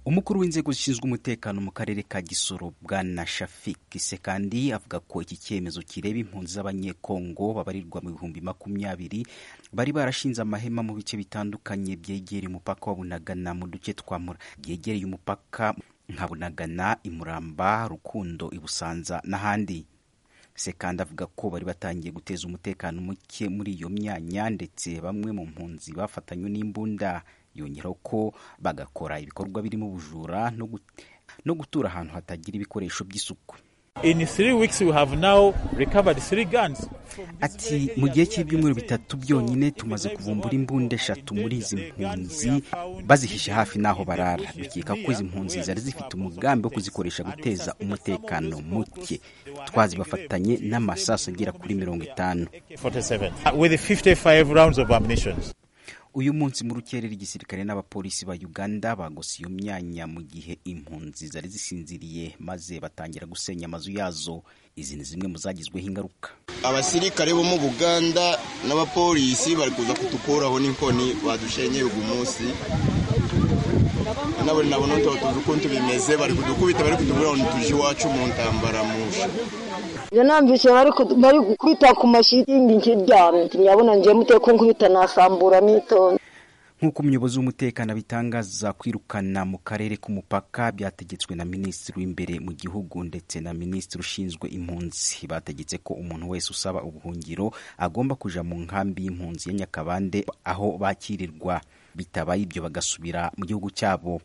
umukuru w'inzego zishinzwe umutekano mu karere ka Gisoro bwana Shafik Sekandi avuga ko iki cyemezo kireba impunzi z'abanyekongo babarirwa mu bihumbi makumyabiri bari barashinze amahema mu bice bitandukanye byegereye umupaka wa Bunagana mu duce twa Mura byegereye umupaka nka Bunagana, Imuramba, Rukundo, i Busanza n'ahandi sekandi avuga ko bari batangiye guteza umutekano muke muri iyo myanya ndetse bamwe mu mpunzi bafatanywe n'imbunda yongeraho ko bagakora ibikorwa birimo ubujura no gut- no gutura ahantu hatagira ibikoresho by'isuku In three weeks, we have now recovered three guns. ati mu gihe cy'ibyumweru bitatu byonyine tumaze kuvumbura imbunda eshatu muri izi mpunzi bazihishe hafi n'aho barara dukeka ko izi mpunzi zari zifite umugambi wo kuzikoresha guteza umutekano muke twazibafatanye n'amasaso agera kuri mirongo itanu 47. Uh, With 55 rounds of ammunition. uyu munsi mu rukerera igisirikare n'abapolisi ba uganda bagose iyo myanya mu gihe impunzi zari zisinziriye maze batangira gusenya amazu yazo izi ni zimwe mu zagizweho ingaruka abasirikare bo mu buganda n'abapolisi bari kuza kudukuraho n'inkoni badushenyeye uyu munsi nabo nabo ntabwo tuzi ukuntu tubimeze bari kudukubita bari kutubura ngo tuje iwacu mu ntambaramusha njye namvise bari ku- bari gukubita ku mashitingi nkiryamye nyabona njye muteko nkubita nasambura nitonze nk'uko umuyobozi w'umutekano abitangaza kwirukana mu karere k'umupaka byategetswe na minisitiri w'imbere mu gihugu ndetse na minisitiri ushinzwe impunzi bategetse ko umuntu wese usaba ubuhungiro agomba kuja mu nkambi y'impunzi ya nyakabande aho bakirirwa bitabaye ibyo bagasubira mu gihugu cyabo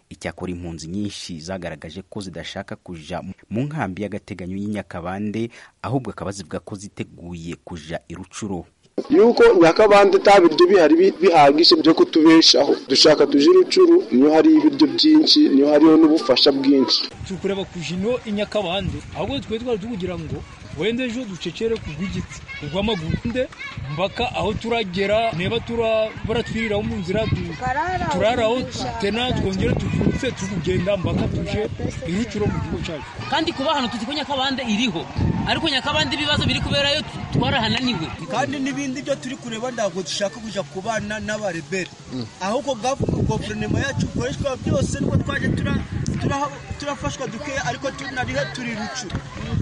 icyakora impunzi nyinshi zagaragaje ko zidashaka kuja mu nkambi y'agateganyo y'i nyakabande ahubwo akaba zivuga ko ziteguye kuja i rucuro yuko nyakabanda nta biryo bihari bi- bihagije byo kutubeshaho dushaka tuje urucuru niyo hari ibiryo byinshi niyo hariho n'ubufasha bwinshi tukureba ku jino i nyakabande ahubwo twari twari tukugira ngo wenda ejo ducecere ku rw'igiti urw'amaguru nde mbaka aho turagera niba tura baratwiriraho mu nzira tu- turaraho tena twongere tubyutse tukugenda mbaka tuje irucuro mu gihugu cyacu kandi kuba hano tuzi ko nyakabande iriho ariko nyakabande ibibazo biri kuberayo twarahananiwe kandi n'ibindi byo turi kureba ntabwo dushaka kujya kubana n'abarebera ahubwo gavu- guverinoma yacu ikoreshwa byose nubwo twaje tura- turaha- turafashwa dukeya ariko tunarihe turi rucu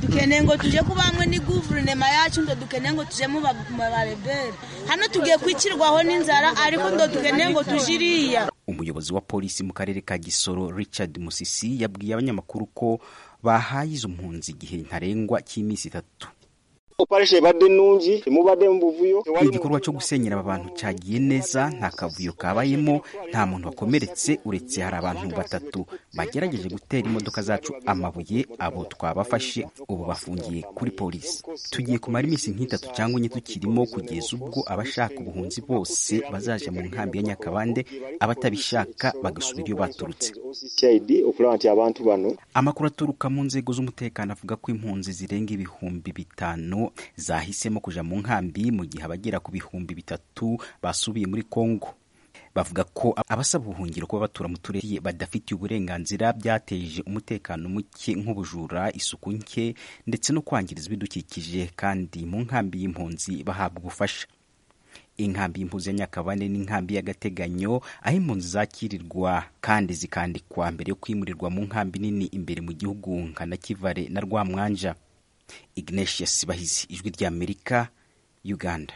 dukeneye ngo tuje kuba hamwe ni guverinoma yacu ndo dukeneye ngo tuje mu ba- mu barebere hano tugiye kwikirwaho n'inzara ariko ndo dukeneye ngo tuje iriya umuyobozi wa polisi mu karere ka gisoro richard musisi yabwiye abanyamakuru ko bahaye izo mpunzi igihe ntarengwa cy'iminsi itatu operation ibadde ennungi emubadde mu buvuyo igikorwa cyo gusenyera aba bantu cyagiye neza nta kavuyo kabayemo nta muntu wakomeretse uretse hari abantu batatu bagerageje gutera imodoka zacu amabuye abo twabafashe ubu bafungiye kuri polisi tugiye kumara iminsi nk'itatu cyangwa enye tukirimo kugeza ubwo abashaka ubuhunzi bose bazaja mu nkambi ya nyakabande abatabishaka bagasubira iyo baturutse OCCID okugira nti abantu bano amakuru aturuka mu nzego z'umutekano avuga ko impunzi zirenga ibihumbi bitanu zahisemo kuja mu nkambi mu gihe abagera ku bihumbi bitatu basubiye muri kongo bavuga ko abasaba ubuhungiro kuba batura mu turere badafitiye uburenganzira byateje umutekano muke nk'ubujura isuku nke ndetse no kwangiriza ibidukikije kandi mu nkambi y'impunzi bahabwa ubufasha inkambi y'impunzi ya nyakabande n'inkambi y'agateganyo aho impunzi zakirirwa kandi zikandikwa mbere yo kwimurirwa mu nkambi nini imbere mu gihugu nka na kivare na rwamwanja ignatius bahizi ijwi ry'amerika uganda